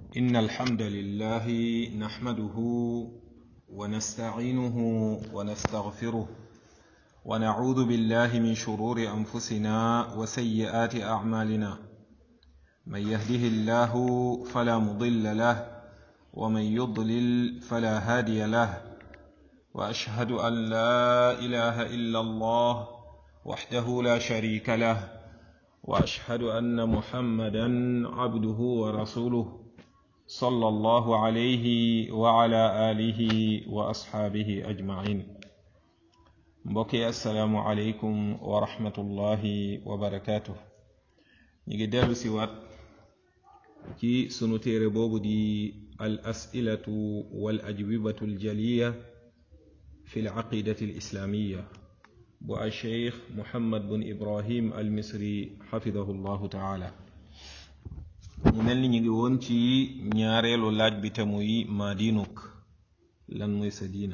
إن الحمد لله نحمده ونستعينه ونستغفره ونعوذ بالله من شرور أنفسنا وسيئات أعمالنا من يهده الله فلا مضل له ومن يضلل فلا هادي له وأشهد أن لا إله إلا الله وحده لا شريك له واشهد ان محمدا عبده ورسوله صلى الله عليه وعلى اله واصحابه اجمعين mbokki asalaamu aleykum wa rahmatullahi wa barakaatu ñu ngi dellu si waat ci sunu téere boobu di al asilatu wal ajwibatu aljaliya fi al aqidati al islamiya bu al cheikh muhammad bun ibrahim al misri xafidahu llahu taala mu mel ni ñu ngi woon ci ñaareelu laaj bi te muy maa diinuk lan mooy sa diina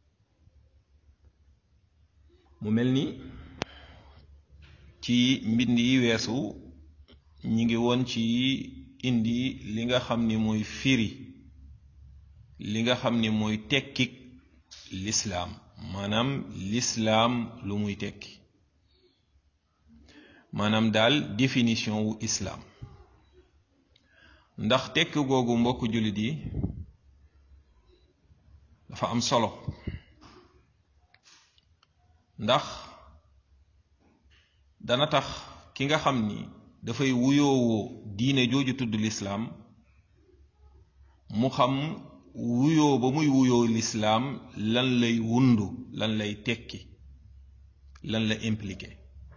mu mel ni ci mbind yi weesu ñi ngi woon ci indi li nga xam ni mooy firi li nga xam ni mooy tekkik lislaam maanaam lislaam lu muy tekki maanaam daal définition wu islaam ndax tekk googu mbokk jullit yi dafa am solo ndax dana tax ki nga xam ni dafay wuyoowoo diine jooju tudd lislaam mu xam wuyoo ba muy wuyoo lislaam lan lay wundu lan lay tekki lan la impliqué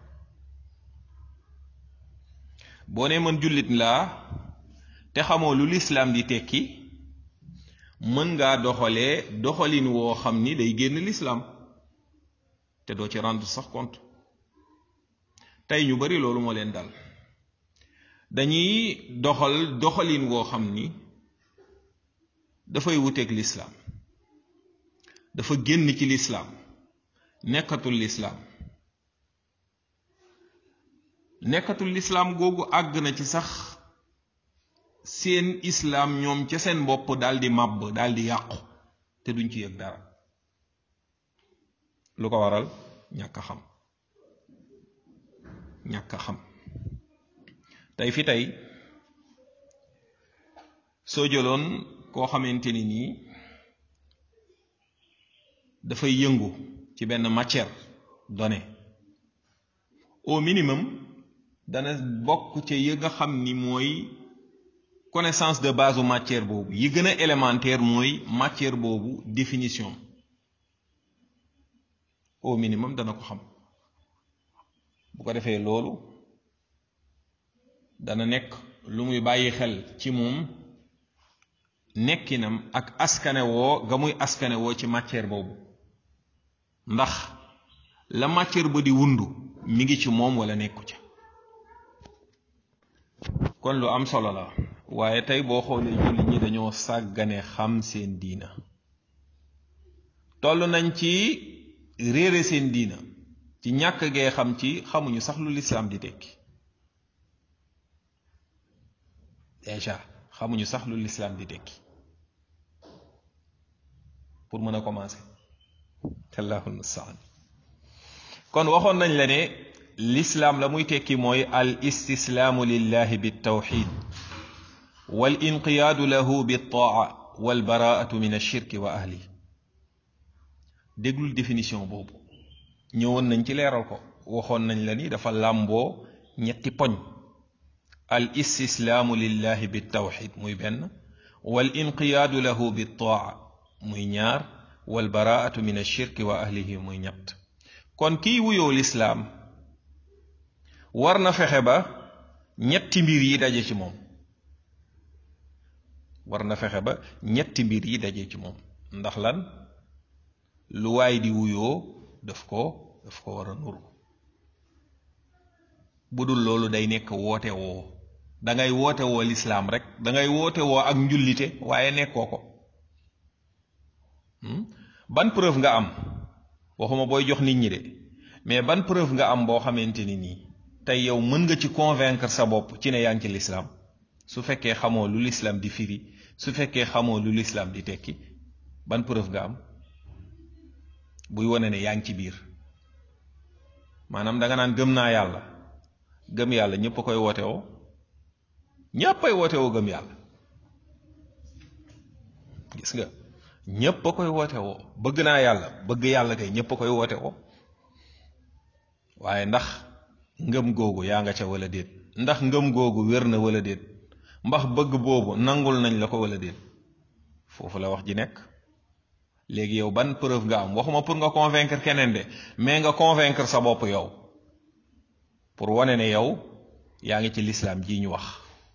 boo ne man jullit laa te xamoo lu lislaam di tekki mën ngaa doxalee doxalin woo xam ni day génn lislaam te doo ci rendre sax compte tey ñu bari loolu moo leen dal dañuy doxal doxalin woo xam ni dafay wuteeg lislaam dafa génn ci lislaam nekkatul lislaam nekkatul lislaam googu àgg na ci sax seen islaam ñoom ca seen bopp daldi màbb daldi yàqu te duñ ci yëg dara lu ko waral ñàkk a xam ñàkk a xam tey fi tey soo jëloon koo xamante ni nii dafay yëngu ci benn matière donnée au minimum dana bokk ca yi nga xam ni mooy connaissance de base u matière boobu yi gën a élémentaire mooy matière boobu définition au minimum dana ko xam bu ko defee loolu dana nekk lu muy bàyyi xel ci moom nekkinam ak askanewoo ga muy askanewoo ci matière boobu ndax la matière ba di wundu mi ngi ci moom wala nekku ca kon lu am solo la waaye tey boo xoolee jullit ñi dañoo sàggane xam seen diina toll nañ ci réere seen diina ci ñàkk gee xam ci xamuñu sax lu lislaam di tekki déjà xamuñu sax lu lislaam di tekki pour mën a commencer allahul mustaan kon waxoon nañ la ne lislaam la muy tekki mooy al istislaamu lillahi bitawxid wal inqiyaadu lahu bittaa wal baraatu min ashirki wa ahli déglul définition boobu ñëwoon nañ ci leeral ko waxoon nañ la ni dafa làmboo ñetti poñ al istislaamu lillahi bitawxid muy benn wal inqiyaadu lahu bittaa muy ñaar wal baraatu min ashirki wa ahlihi muy ñett kon kiy wuyoo lislaam war na fexe ba ñetti mbir yi daje ci moom war na fexe ba ñetti mbir yi daje ci moom ndax lan lu waay di wuyoo daf ko daf ko war a nuru bu dul loolu day nekk woote woo dangay woote woo lislaam rek dangay woote woo ak njullite waaye nekkoo ko ban preuve nga am waxuma booy jox nit ñi de mais ban preuve nga am boo xamante ni nii tey yow mën nga ci convaincre sa bopp ci ne yaa ngi ci lislaam su fekkee xamoo lu lislaam di firi su fekkee xamoo lu lislaam di tekki ban preuve nga am buy wane ne yaa ngi ci biir maanaam danga naan gëm naa yàlla gëm yàlla ñépp a koy woote woo ñépp ay woote woo gëm yàlla gis nga ñépp a koy woote woo bëgg naa yàlla bëgg yàlla kay ñépp a koy woote woo waaye ndax ngëm googu yaa nga ca wala déet ndax ngëm googu wér na wala déet mbax bëgg boobu nangul nañ la ko wala déet foofu la wax ji nekk léegi yow ban preuve nga am waxuma pour nga convaincre keneen de mais nga convaincre sa bopp yow pour wane ne yow yaa ngi ci lislaam ji ñu wax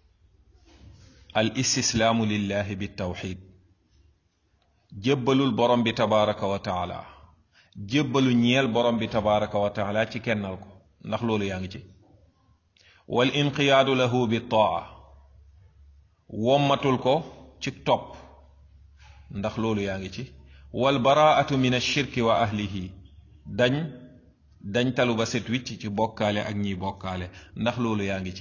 al istislaamu lillahi bi tawxid jébbalul borom bi tabaraka wa taala jébbalu ñeel borom bi tabaraka wa taala ci kennal ko ndax loolu yaa ngi ci wal inqiyaadu lahu bi taa wommatul ko ci topp ndax loolu yaa ngi ci wal baraatu min ashirki wa ahlihi dañ dañ talu ba set wicc ci bokkaale ak ñiy bokkaale ndax loolu yaa ngi ci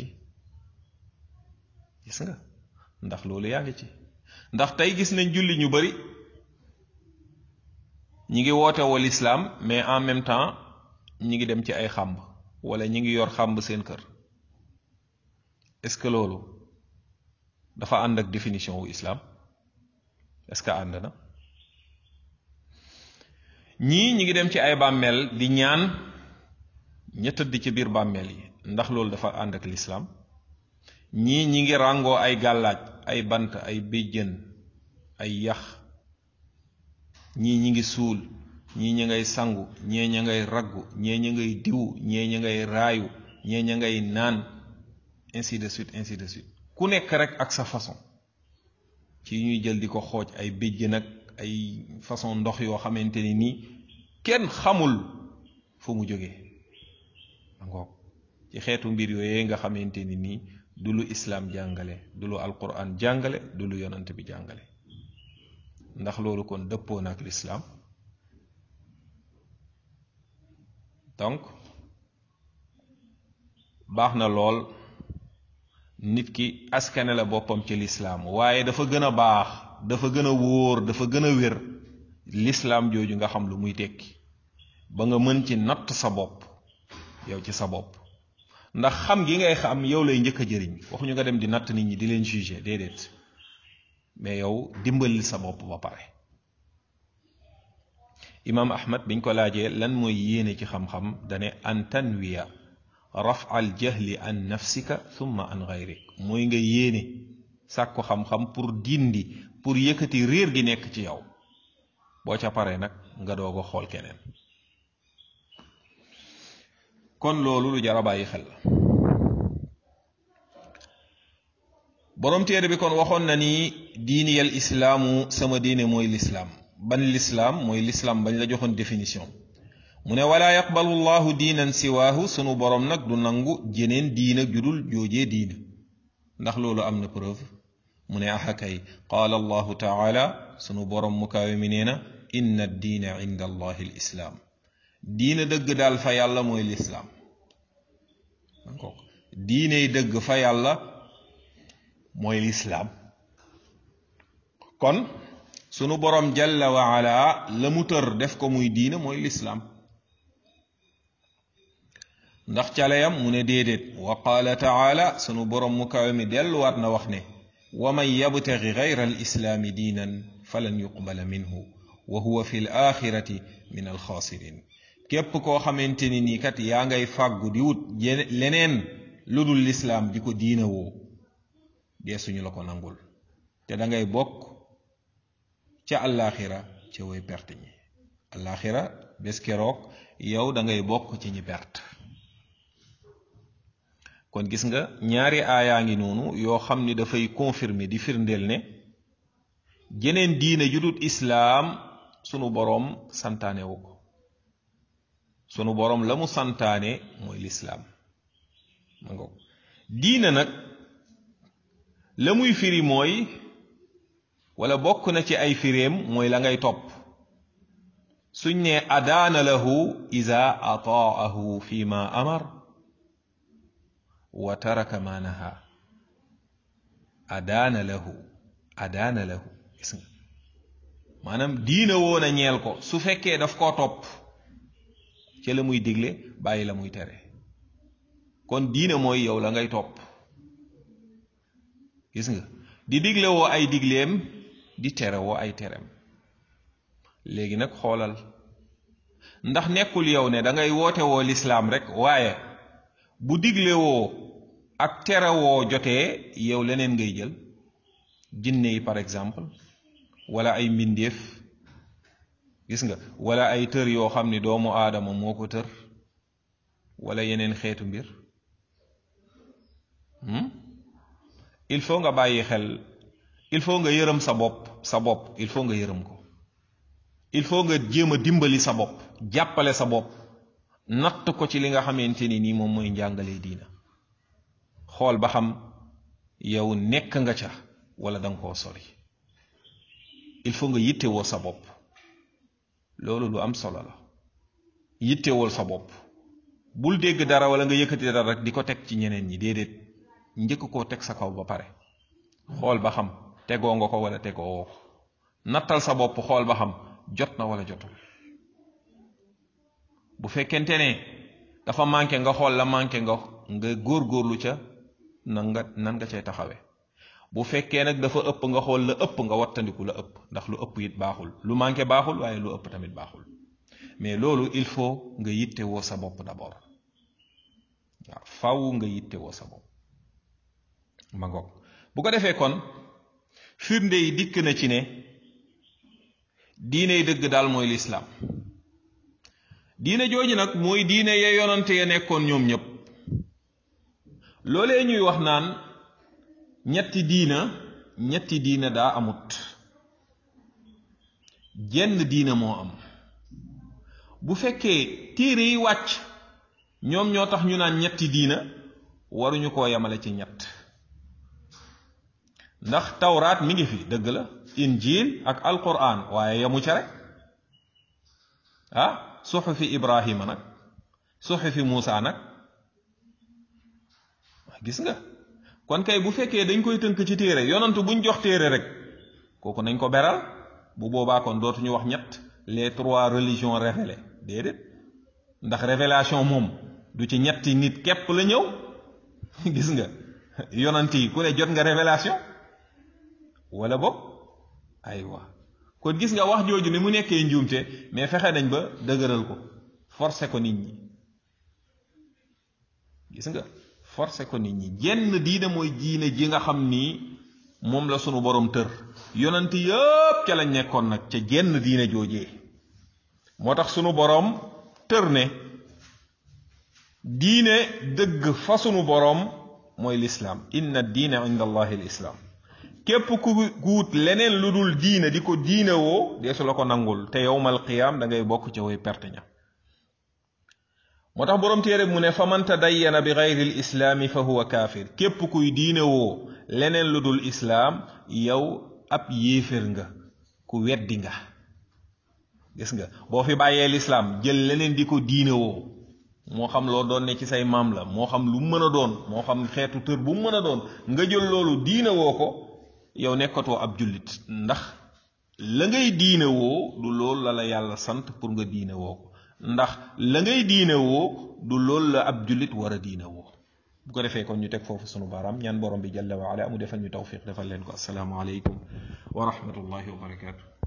gis nga ndax loolu yaa ngi ci ndax tey gis nañ julli ñu bari ñi ngi woote wal islaam mais en même temps ñi ngi dem ci ay xàmb wala ñi ngi yor xàmb seen kër est-ce que loolu dafa ànd ak définition wu islam est-ce que ànd na ñii ñi ngi dem ci ay bàmmeel di ñaan ña tëdd ci biir bàmmeel yi ndax loolu dafa ànd ak lislaam ñii ñi ngi ràngoo ay gàllaaj ay bant ay béjjën ay yax ñii ñi ngi suul ñii ña ngay sangu ñee ña ngay raggu ñee ña ngay diw ñee ña ngay raayu ñee ña ngay naan ainsi de suite ainsi de suite ku nekk rek ak sa façon ci ñuy jël di ko xooj ay béjjën ak ay façon ndox yoo xamante ni nii kenn xamul fu mu jógee ngoog ci xeetu mbir yooyee nga xamante ni nii du lu islaam jàngale du lu alquran jàngale du lu yonant bi jàngale ndax loolu kon dëppoo na ak lislaam donc baax na lool nit ki askane la boppam ci lislaam waaye dafa gën a baax dafa gën a wóor dafa gën a wér lislaam jooju nga xam lu muy tekki ba nga mën ci natt sa bopp yow ci sa bopp ndax xam gi ngay xam yow lay njëkk a jëriñ waxuñu nga dem di natt nit ñi di leen juger déedéet mais yow dimbalil sa bopp ba pare imaam ahmad biñ ko laajee lan mooy yéene ci xam-xam dane an tanwiya raf al jahli an nafsika thumma an gayrik mooy nga yéene sàkku xam-xam pour dindi pour yëkkati réer gi nekk ci yow boo ca paree nag nga doog a xool keneen kon loolu lu jar a bàyyi xel la boroom téere bi kon waxoon na ni diiniyal islaamu sama diine mooy lislaam ban lislaam mooy lislaam bañ la joxoon définition mu ne wala yaqbalu llahu diinan siwaahu sunu boroom nag du nangu jeneen diina judul joojee diina ndax loolu am na preuve mu ne axa kay qaala allahu taala sunu boroom mu kaawe mi nee na inna diina inda allahi l islaam diina dëgg daal fa yàlla mooy lislaam diiney dëgg fa yàlla mooy lislaam kon sunu boroom jalla wa ala la mu tër def ko muy diina mooy lislaam ndax caleyam mu ne déedéet wa qaala taala sunu boroom mu kawe mi delluwaat na wax ne wa man yabtaxi gayra alislaami diinan falan yuqbala minhu wa huwa fi l axirati min alxaasirin képp koo xamante ni nii kat yaa ngay fàggu di wut leneen lu dul lislaam di ko diina woo dee suñu la ko nangul te da ngay bokk ca àllaaxira ca way perte ñi àllaaxira bés keroog yow da ngay bokk ci ñi perte kon gis nga ñaari aayaa ngi noonu yoo xam ni dafay confirmer di firndeel ne jeneen diine ju dul islaam sunu boroom santaane wu ko sunu boroom la mu santaane mooy lislaam ma nga diina nag la muy firi mooy wala bokk na ci ay firéem mooy la ngay topp suñ ne adaana lahu ida ataahu fi ma amar wa taraka ma naha adaana lahu adaana lahu gis nga maanaam diina woon a ñeel ko su fekkee daf koo topp ci la muy digle bàyyi la muy tere kon diina mooy yow la ngay topp gis nga di digle woo ay digleem di tere woo ay tereem léegi nag xoolal ndax nekkul yow ne da ngay woote woo lislaam rek waaye bu digle woo ak tere woo jotee yow leneen ngay jël jinne yi par exemple wala ay mbindeef gis nga wala ay tër yoo xam ni doomu aadama moo ko tër wala yeneen xeetu mbir il faut nga bàyyi xel il faut nga yërëm sa bopp sa bopp il faut nga yërëm ko il faut nga jéem a dimbali sa bopp jàppale sa bopp natt ko ci li nga xamante ni nii moom mooy njàngale diina xool ba xam yow nekk nga ca wala da nga koo sori il faut nga yittewoo sa bopp loolu lu am solo la yittewool sa bopp bul dégg dara wala nga yëkkati dara rek di ko teg ci ñeneen ñi déedéet njëkk koo teg sa kaw ba pare xool ba xam tegoo nga ko wala tegoo woo ko nattal sa bopp xool ba xam jot na wala jotul bu fekkente ne dafa manqué nga xool la manqué nga nga góorgóorlu ca nan nga nan nga cay taxawee bu fekkee nag dafa ëpp nga xool la ëpp nga wattandiku la ëpp ndax lu ëpp it baaxul lu manqué baaxul waaye lu ëpp tamit baaxul mais loolu il faut nga yitte woo sa bopp d'abord waaw faw nga yitte woo sa bopp ma ngoog bu ko defee kon firnde yi dikk na ci ne diine dëgg daal mooy lislaam diine jooju nag mooy diine ya yonante ya nekkoon ñoom ñépp loolee ñuy wax naan ñetti diina ñetti diina daa amut jenn diina moo am bu fekkee téere yi wàcc ñoom ñoo tax ñu naan ñetti diina waruñu koo yemale ci ñett ndax tawraat mi ngi fi dëgg la injil ak alquran waaye yamu ca rek ah suxufi ibrahima nag suxufi muusa nag gis nga kon kay bu fekkee dañ koy tënk ci téere yonantu buñ jox téere rek kooku nañ ko beral bu boobaa kon dootuñu wax ñett les trois religions révélées déedéet ndax révélation moom du ci ñetti nit képp la ñëw gis nga yonant yi ku ne jot nga révélation wala boog aywa kon gis nga wax jooju ni mu nekkee njuumte mais fexe nañ ba dëgëral ko forcé ko nit ñi gis nga forcé ko nit ñi jenn diine mooy diine ji nga xam ni moom la sunu borom tër yonent yëpp ca lañ nekkoon nag ca jenn diine joojee moo tax sunu borom tër ne diine dëgg fa sunu borom mooy lislaam inna diine inda allahi lislaam képp ku guut leneen lu dul diine di ko diine woo deesu la ko nangul te yowmal qiyaam da ngay bokk ca way perte ña moo tax boroom téere mu ne fa man tadayyana bi gayri l islaami fa huwa kaafir képp kuy diine woo leneen lu dul islaam yow ab yéefér nga ku weddi nga gis nga boo fi bàyyee lislaam jël leneen di ko diine woo moo xam loo doon ne ci say maam la moo xam lu mën a doon moo xam xeetu tër bu mën a doon nga jël loolu diine woo ko yow nekkatoo ab jullit ndax la ngay diine woo du loolu la la yàlla sant pour nga diine woo ko ndax la ngay diine woo du loolu la ab jullit war a diine woo bu ko defee kon ñu teg foofu sunu baaraam ñaan borom bi jalla wa ala mu defal ñu tawfiq defal leen ko assalaamu aleykum wa rahmatullahi wa barakaatu